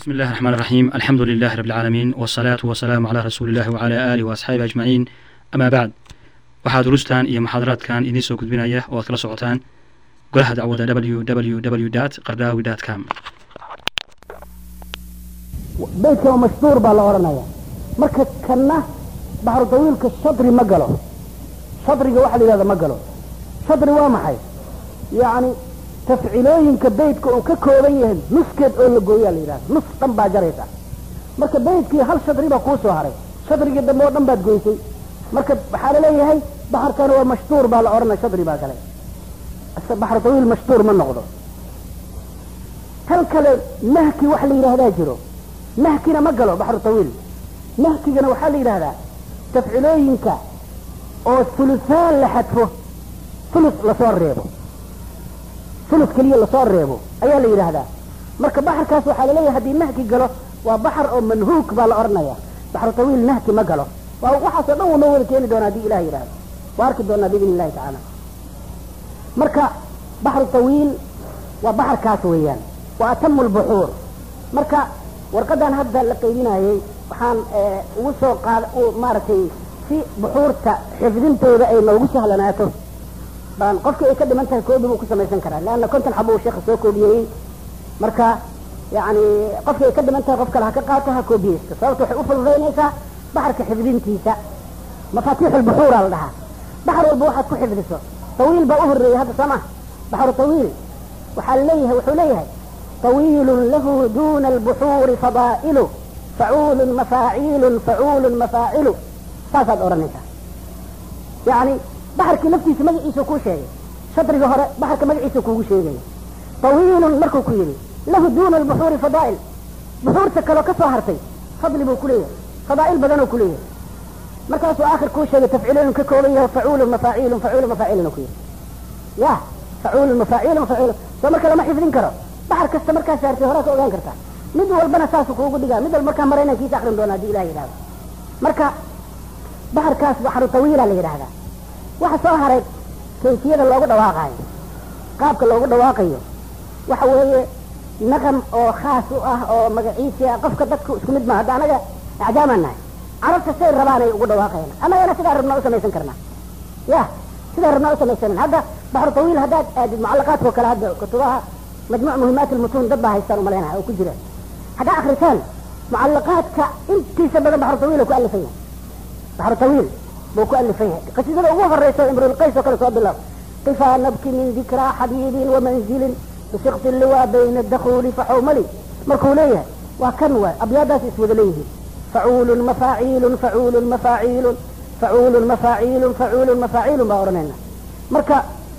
بسم الله الرحمن الرحيم الحمد لله رب العالمين والصلاة والسلام على رسول الله وعلى آله وأصحابه أجمعين أما بعد waxaa durustan iyo muxaadaraadkan idiin soo gudbinaya oo aad kala socotaan golaha dacwada www qardaawi com beydka mashhuur baa la odhanaya marka kanna baxru tawiilka shadri ma galo shadriga waxa la yidhahda ma galo shadri waa maxay yacni tafcilooyinka beydka uu ka kooban yahay nuskeed oo la gooyaa la yidhahda nus dhan baa jaraysa marka beydkii hal shadri baa kuu soo haray shadrigii dambe oo dhan baad goysay marka waxaa laleeyahay baxarkana waa mashtuur baa la odhanaya shadri baa gale baxru tawiil mashtuur ma noqdo tan kale nahki wax la yidhaahdaa jiro nahkina ma galo baxru tawiil nahkigana waxaa la yidhahdaa tafcilooyinka oo hulusaan la xadfo hulus lasoo reebo hulus keliya lasoo reebo ayaa la yidhaahdaa marka baxarkaas waxaa laleeyahay haddii nahki galo waa baxar oo manhuuk baa la odhanaya baxru tawiil nahki ma galo waa waxaasoo dhan wunoo wada keeni doona haddii ilah yidhahdo waa arki doonaa biidn illahi tacaala marka baxru tawiil waa baxarkaas weeyaan waa atamu lbuxuur marka warqadan hadda la qaybinayay waxaan ugu soo qaad maaragtay si buxuurta xifdintooda ay noogu sahlanaato baan qofkii ay ka dhiman tahay koobi buu ku samaysan karaa leanna konton xaba uu sheekha soo koobiyeyey marka yani qofkii ay ka dhiman tahay qof kale ha ka qaato ha koobiyeysto sababta waxay u fududaynaysaa baxarka xifdintiisa mafaatiix lbuxuura la dhahaa baxar walba waxaad ku xifdiso tawiil baa u horeeyey hadda soo ma baxru tawiil waxaa leeyahay wuxuu leeyahay طويل له دون البحور فضائل فعول مفاعيل فعول مفاعل saasaad odhanaysaa yani baxarkii laftiisa magaciisa kuu sheegay shadriga hore baxarka magaciisa kuugu sheegaya طawiilun markuu ku yidhi lahu duna البحuuri fadaa'il buxuurta kaloo ka soo hartay fadli buu kuleeyahay fadaa'il badanoo kuleeyahay markaasuu aakhir kuu sheegay tafciilooyin ka kooban yahay facuulu mafaaciilu facuulu mafaaciluna ku yidhi ya facuulu mafaaciilu mafaacil soo marka lama xifdin karo baxar kasta markaa saartay horaa ka ogaan kartaa mid walbana saasu kuugu dhigaa mid walba markaa mara inaan kiisa akrin doona hadii ilah yidhahdo marka baxarkaas baxru tawiila la yidhaahdaa waxa soo haray kayfiyada loogu dhawaaqaayo qaabka loogu dhawaaqayo waxa weeye naqam oo khaas u ah oo magaciisi ah qofka dadku isku mid ma hadda anaga acjaamaan nahay carabta say rabaan ay ugu dhawaaqayaan anagana sidaa rabnaa u samaysan karnaa ya sidaa rabnaa u samaysanan hadda baxru tawiil haddaad aadid mucalaqaadkao kale hadda kutubaha majmuc muhimaat lmutuun dad baa haystaan umalaynaya oo ku jira haddaa akritaan mucalaqaadka intiisa badan baxru tawiil ku alifan yahay baxru tawiil buu ku alifan yahay qasiidada ugu horeyso imrulqays oo kale soo bilaab qifaa nabki min dikraa xabiibin wamanzilin bisiqti liwaa bayna dakhuli faxawmali markuu leeyahay waa kan waay abyaadaas iswada leeyihiin facuulun mafaaciilun facuulun mafaaciilun facuulun mafaaciilun facuulun mafaaciilun baa odhanayna marka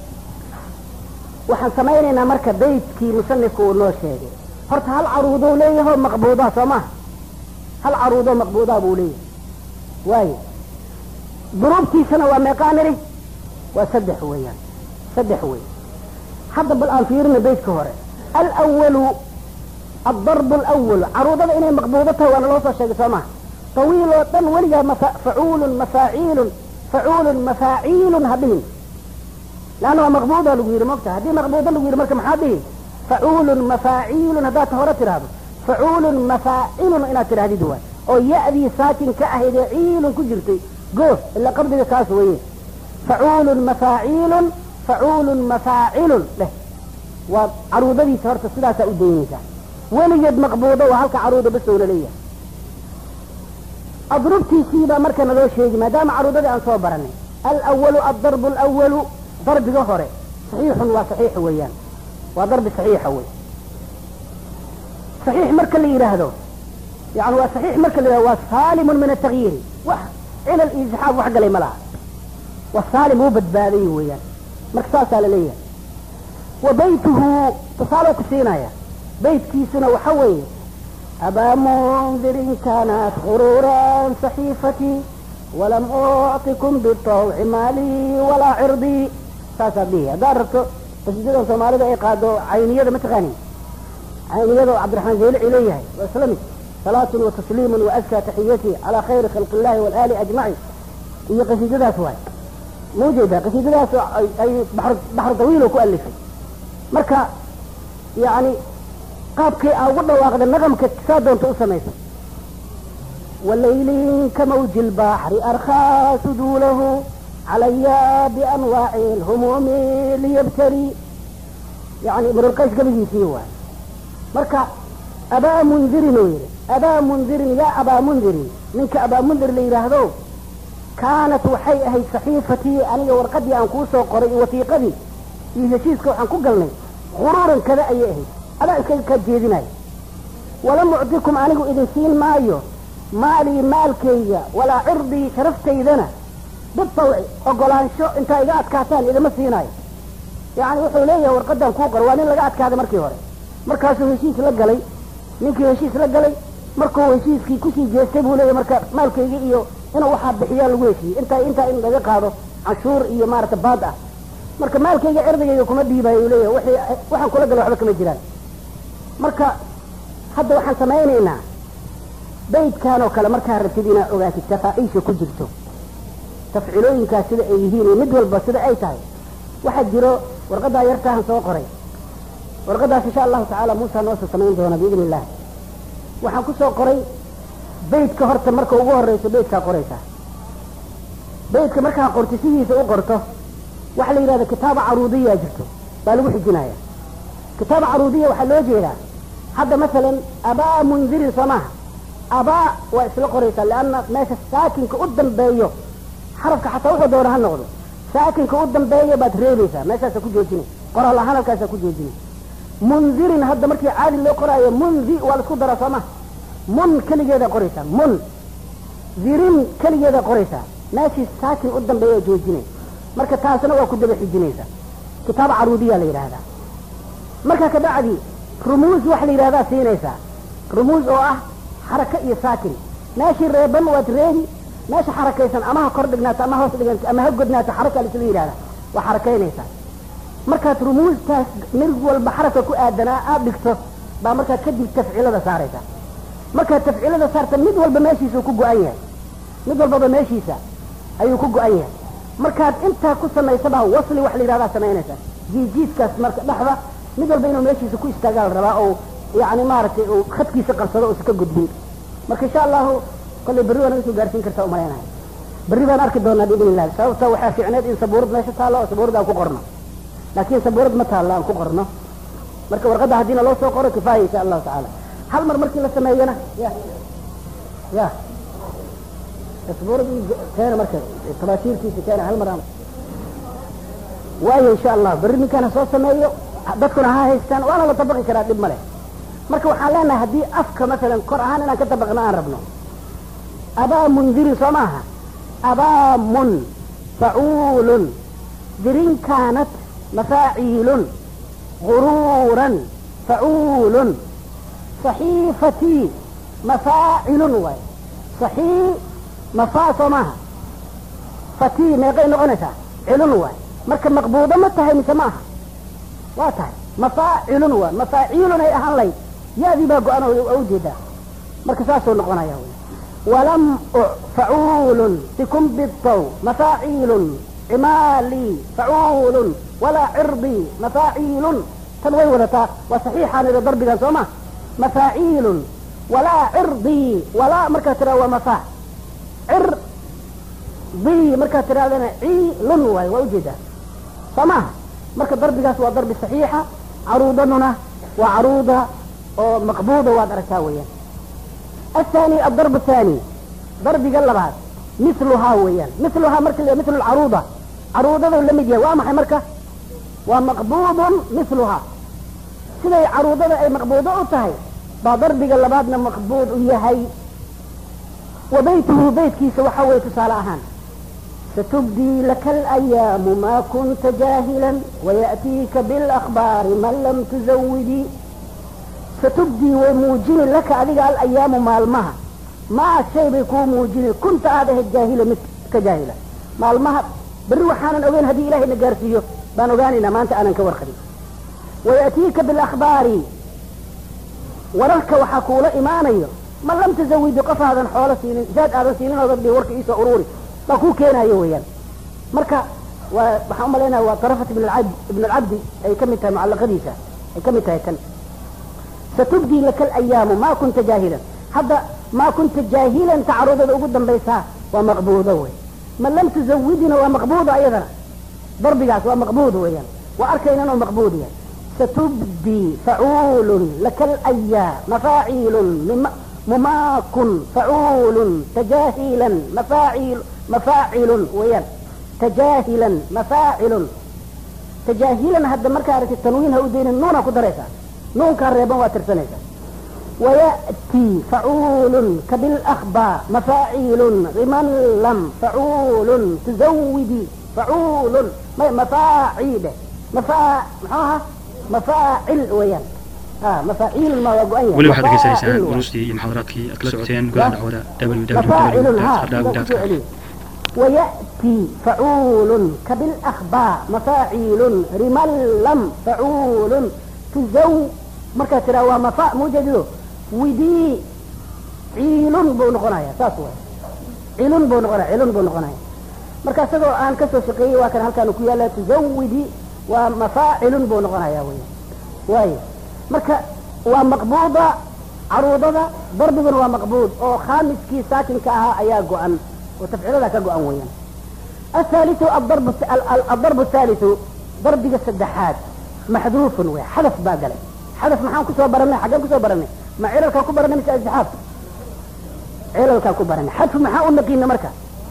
waxaan samaynaynaa marka beydkii musanifku uu noo sheegay horta hal caruudou leeyaho maqbuudaa soo maha hal caruudoo maqbuudaa buu leeyahay waayo duruubtiisana waa meeqaa niri waa saddex weeyaan saddex wey hadda bal aan fiirina beydka hore alwalu addarbu alawalu caruudada inay maqbuudo tahay waana loo soo sheegay soo maha tawiil oo dhan weligaa facuulun mafaaciilun facuulun mafaaciilun hadhihin lanna waa maqbuuda lagu yidhi mogta haddii maqbuuda lagu yidhi marka maxaa dhihi facuulun mafaaciilun haddaad hore tidhaahdo facuulun mafaacilun inaad tidhahdid waay oo ya-dii saakin ka ahayd ee ciilun ku jirtay goof ila qabdiga kaas weye facuulun mafaaciilun facuulun mafaacilun dheh waa caruudadiisa horta sidaasaa u daynaysaa weligeed maqbuudo waa halka caruuda basow la leeyahay adrubtiisiibaa marka naloo sheegi maadaama caruudadii aan soo baranay alwalu addarbu alwalu darbiga hore saxiixun waa saxiix weeyaan waa darbi saxiixa wey saxiix marka la yidhaahdo yani waa saxiix marka la yidhahdo waa saalimun min atagyiiri wax cilal iyo isxaab wax galay ma laha waa saalim uu badbaaday weeyaan marka saasaa la leeyahay wa baytuhu tusaaloo ku siinaya baytkiisuna waxa weeye abaa mundirin kaanat khuruuran saxiifatii walam uctikum bitawci maalii walaa cirdii saasaad dhihi haddaad rabto qasiidadan soomaalida ay qaado cayniyada mataqaanin cayniyada oo cabdiraxmaan zaylici leeyahay waa isla mid salaatun wa tasliimun wa askaa taxiyati calaa khayri khalqi illahi waalaali ajmaciin iyo qasiidadaas waay ma ujeedaa qasiidadaas ay baxru tawiilo ku alifay marka yani qaabkii aa ugu dhawaaqda naqamka saa doonta u samaysa walayli kamawji lbaxri arkhaa suduulahu calaya bianwaaci lhumuumi liyabtari yani imrulqays gabigiisii waay marka abaa mundirin uu yidhi abaa mundirin yaa abaa mundirin ninka abaa mundir la yidhaahdo kaanat waxay ahayd saxiifatii aniga warqadii aan kuu soo qoray iyo wasiiqadii iyo heshiiska waxaan ku galnay quruuran kada ayay ahayd adaa iskaga kaa jeedinaya walam ucdikum anigu idin siin maayo maalii maalkayga walaa cirdii sharafaydana bitawci ogolaansho intaa iga adkaataan idama siinaayo yani wuxuu leeyahay warqadan kuu qor waa nin laga adkaaday markii hore markaasuu heshiis la galay ninkii heshiis la galay markuu heshiiskii kusii jeestay buu leeyahay marka maalkayga iyo inuu waxaa bixiyaa lagu heshiiyey intaa intaa in laga qaado canshuur iyo maarata baad ah marka maalkayga cirdigayga kuma dhiibayo uu leeyahay wixii waxaan kula galay waxba kama jiraan marka hadda waxaan samaynaynaa baydkan oo kale markaa rabtid inaad ogaatid tafaaciisha ku jirto tafcilooyinkaas sida ay yihiin iyo mid walba sida ay tahay waxaa jiro warqadaa yartaahan soo qoray warqadaas insha allahu tacaala muusa noosoo samayn doona biidni illah waxaan ku soo qoray baydka horta marka ugu horeyso baydkaa qoraysaa baydka markaa qorti sidiisa u qorto waxaa la yidhahda kitaaba caruudiyaa jirto baa lagu xijinaya kitaaba caruudiya waxaa loo jeedaa hadda masalan abaa mundirin soo maaha abaa waa isla qoraysaa leanna meesha saakinka u dambeeyo xarafka xataa wuxuu doona ha noqdo saakinka u dambeeya baad reebaysaa meeshaasa ku joojinay qoraal ahaan halkaasaa ku joojinay mundirin hadda markii caadi loo qoraayo mundi waa la isku daraa soo maha mun keligeeda qoraysaa mun zirin keligeeda qoraysaa meeshii saakin u dambeeya joojinay marka taasna waa ku daba xijinaysaa kitaaba caruudiya la yidhaahdaa marka kabacdi rumuus waxa la yidhahdaa siinaysaa rumuus oo ah xaraka iyo saakin meeshii reeban waad reebi meesha xarakaysan ama ha kor dhignaato ama hoos dhiganta ama ha godnaato xaraka laisla yidhahda waa xarakaynaysaa markaad rumuustaas mid walba xaraka ku aadanaa aad dhigto baa markaa kadib tafcilada saaraysaa markaad tafcilada saarta mid walba meeshiisuu ku go-an yahay mid walbaba meeshiisa ayuu ku go-an yahay markaad intaa ku samaysabaa wasli wax la yidhahdaa samaynaysaa jiijiiskaas marka dhexda mid walba inuu meeshiisa ku istaagaa la rabaa oo yani maaragtay uu khadkiisa qabsado uusa ka gudbin marka insha allahu kollay berri waa naga soo gaarsiin kartaa umalaynahay berri baan arki doonaa biidn illahi sababta waxaa fiicneed in sabuurad meesha taallo oo sabuurad aan ku qorno laakiin sabuurad ma taallo aan ku qorno marka warqadda haddiina loo soo qoro kifaaya insha allahu tacaala hal mar markii la sameeyana ya ya sabuurad keena marka tabaashiirkiisa keena hal mar aan waayo insha allah berri ninkaan ha soo sameeyo dadkuna ha haystaan waana la dabaqi karaa dhib ma leh marka waxaan leenahay haddii afka masalan kor ahaan inaan ka dabaqno aan rabno abaa mundirin soo maaha abaa mun facuulun dirin kaanat mafaaciilun guruuran facuulun saxiifatii mafaacilun waay saxii mafaa soo maaha fatii meeqay noqonaysaa cilun waay marka maqbuudo ma tahay mise ma aha waa tahay mafaacilun waay mafaaciilun ay ahaan layd ya-dii baa go-an oo ujeedaa marka saasuu noqonaya wy walam facuulun bikum bidaw mafaaciilun cimaalii facuulun walaa cirdii mafaaciilun tan way wadataa waa saxiixaan ida darbigan soo ma mafaaciilun walaa cirdii walaa markaad tiraa waa mafaa cir dii markaad tirahdana ciilun waay waa ujeedaa soo maaha marka darbigaas waa darbi saxiixa caruudaduna waa caruuda oo maqbuuda waad aragtaa weeyaan athani adarb athani darbiga labaad miluhaa weeyaan miluhaa marka la mil caruuda caruudadu la mid yahay waa maxay marka waa maqbuudun miluhaa siday caruudada ay maqbuudo u tahay baa darbiga labaadna maqbuud u yahay wa baytuhu beytkiisa waxaa weye tusaale ahaan satubdii laka alayaamu maa kunta jaahilan wayaأtiika biاlakbaari man lam tuzawidii satubdii way muujini laka adiga alayaamu maalmaha maa shay bay kuu muujini kunta aad ahayd jaahila mid ka jaahila maalmaha berri waxaanan ogeyn haddii ilahay na gaarsiiyo baan ogaanaynaa maanta aanan ka warqabin wayaأtiika biاlakbaari wararka waxaa kuula imaanayo man lam tuzawidi qof aadan xoolo siinin zaad aadan siinin oo dadbi warka iisoo ururi baa kuu keenayo weeyaan marka waa waxaan umalaynaya waa tarafat ibn alcabd ibn alcabdi ay ka mid tahay mucalaqadiisa ay ka mid tahay tan satubdii laka alayaamu maa kunta jaahilan hadda maa kunta jaahilan tacaruudada ugu dambaysaa waa maqbuudo wey ma lam tuzawidina waa maqbuudo ayadana darbigaas waa maqbuud weeyaan waa arkayna inuu maqbuud yahay satubdii facuulun laka alayaa mafaaciilun mumaakun facuulun tajaahilan mafaaciil mafaacilun weeyaan tajaahilan mafaacilun tajaahilan hadda markaa aragti tanwiin ha u daynin nuuna ku daraysaa nuunkaa reeban waa tirsanaysaa ويأتي فعول كبالأخبار مفاعيل غمن لم فعول تزودي فعول مفاعيل مفا معها مفاعل ويان اه مفاعيل ما وقعين weli waxaad dhegeysanaysaan duruustii iyo muxaadaraadkii aad kala socoteen golaha dacwada مفاعل ها www ويأتي فعول كبالأخبار مفاعيل رمل لم فعول تزو مركز ترى ومفا موجد ودي عيل بو نقنايا ساس واي عيل بو نقنايا عيل بو نقنايا مركز سدو آن كسو شقي وكان هل كانوا كيالا تزودي ومفاعل بو نقنايا وي واي مركز ومقبوضة عروضة ضرب ومقبوض او خامس كي ساكن كاها ايا قوان وتفعيل ذاك قوان ويان الثالث الضرب الث- ال- ال- الضرب الثالث ضرب السدحات محذوف ويا حذف باقلي حذف maxaan kusoo baranay xaggeen kusoo baranay ma cilalkaa ku baranay mise azixaaf cilalkaa ku baranay xadfu maxaa u naqiina marka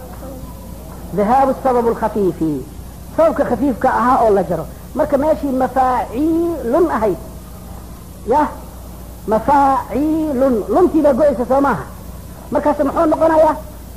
dhahaabu sabab lkhafiifi sababka khafiifka ahaa oo la jaro marka meeshii mafaaciilun ahayd yah mafaaciilun luntii baa go-aysa soo maaha markaas muxuu noqonayaa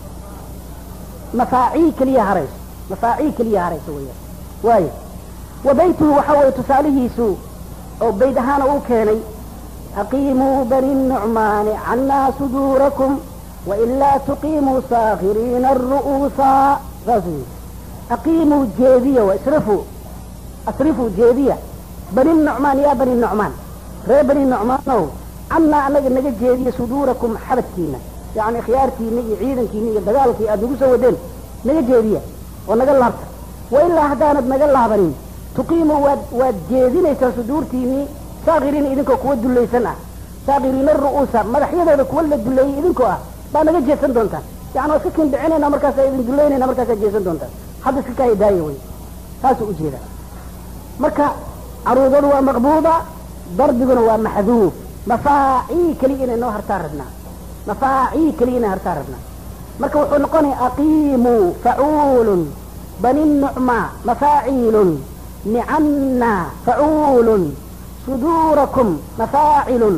mafaacii keliya harayso mafaacii keliya harayso weeyaan waayo wa baytuhu waxa weeye tusaalihiisu oo bayd ahaana uu keenay aqiimuu bani nucmaani cannaa suduurakum wailaa tuqiimuu saakhiriina aru'uusa saasuu yidhi aqiimuu jeediya wa isrifuu asrifuu jeediya bani nucmaan yaa bani nucmaan reer bani nucmaanow cannaa annaga naga jeediya suduurakum xabadkiina yacni khiyaarkiina iyo ciidankiina iyo dagaalkii aad nagu soo wadeen naga jeediya oo naga laabta wailaa haddaanad naga laabanin tuqiimu waad waad jeedinaysaa suduurtiinii saakiriina idinkoo kuwa dulaysan ah saakiriina ru'uusa madaxyadooda kuwa la duleeyey idinkoo ah baa naga jeedsan doontaan yani waa iska kindhicinayna markaasaa idin dulaynayna markaasaa jeedsan doontaan hadda iska kaa daaya wey saasuu ujeeda marka caruudadu waa maqbuuda darbiguna waa maxduuf mafaacii keliya inay noo hartaan rabnaa mafaacii keliya inay hartaan rabnaa marka wuxuu noqonaya aqiimuu facuulun bani nucma mafaaciilun nicana facuulun suduurakum mafaacilun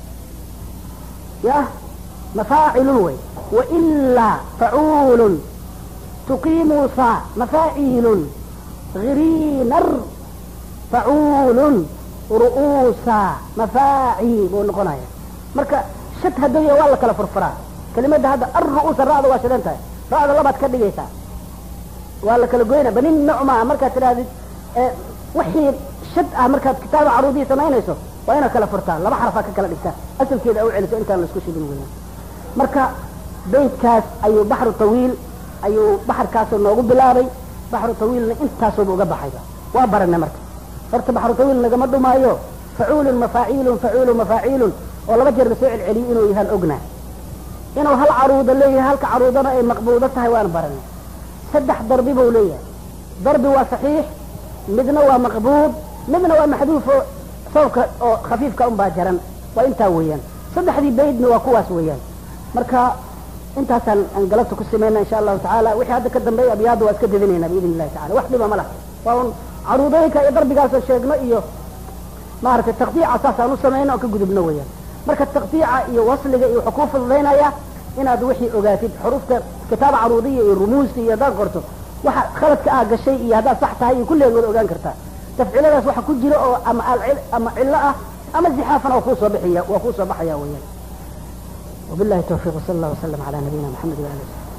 yah mafaacilun wey wailaa facuulun tuqiimuu saa mafaaciilun giriinar facuulun ru'uusa mafaaci buu noqonaya marka shad haddaya waa la kala furfuraa kelimada hadda arru'uusa ra'da waa shidan tahay ra'da labaad ka dhigaysaa waa la kala goynaa bani nucma markaad tidhahdid wixii shad ah markaad kitaaba caruudihii samaynayso waa inaad kala furtaa laba xarafaa ka kala dhigtaa asalkeeda u celiso intaan laisku shidin weeyaan marka beydkaas ayuu baxru tawiil ayuu baxarkaasoo noogu bilaabay baxru tawiilna intaasooba uga baxayba waa baranay marka horta baxru tawiil nagama dhumaayo facuulun mafaaciilun facuulun mafaaciilun oo laba jeer lasoo celceliyo inuu yahaan ognaa inuu hal caruuda leeyahay halka caruudana ay maqbuudo tahay waan baranay saddex darbi buu leeyahay darbi waa saxiix midna waa maqbuud midna waa maxduuf oo sababka oo khafiifka unbaa jaran waa intaa weeyaan saddexdii baydna waa kuwaas weeyaan marka intaasaan aan galabta ku samayna insha allahu tacaala wixii hadda ka dambeeya abyaadda waa iska dedinayna biidn illahi tacala wax dhiba ma laha waa un caruudooyinka iyo darbigaasoo sheegno iyo maaragtay taqdiica saasaan u samayno oo ka gudubno weeyaan marka taqdiica iyo wasliga iyo wuxuu kuu fududaynaya inaad wixii ogaatid xuruufta kitaaba caruudiya iyo rumuusta iyo haddaad qorto waxa khaladka aa gashay iyo haddaad sax tahay iyo kulligeed waad ogaan kartaa tafciiladaas waxa ku jira oo ama alcil ama cillo ah ama zixaafan oo kuusoo bixiya waa kuusoo baxaya weeyaan wabillahi tawfiiq wsala allah wasalam calaa nabiyina maxamed waali wasabi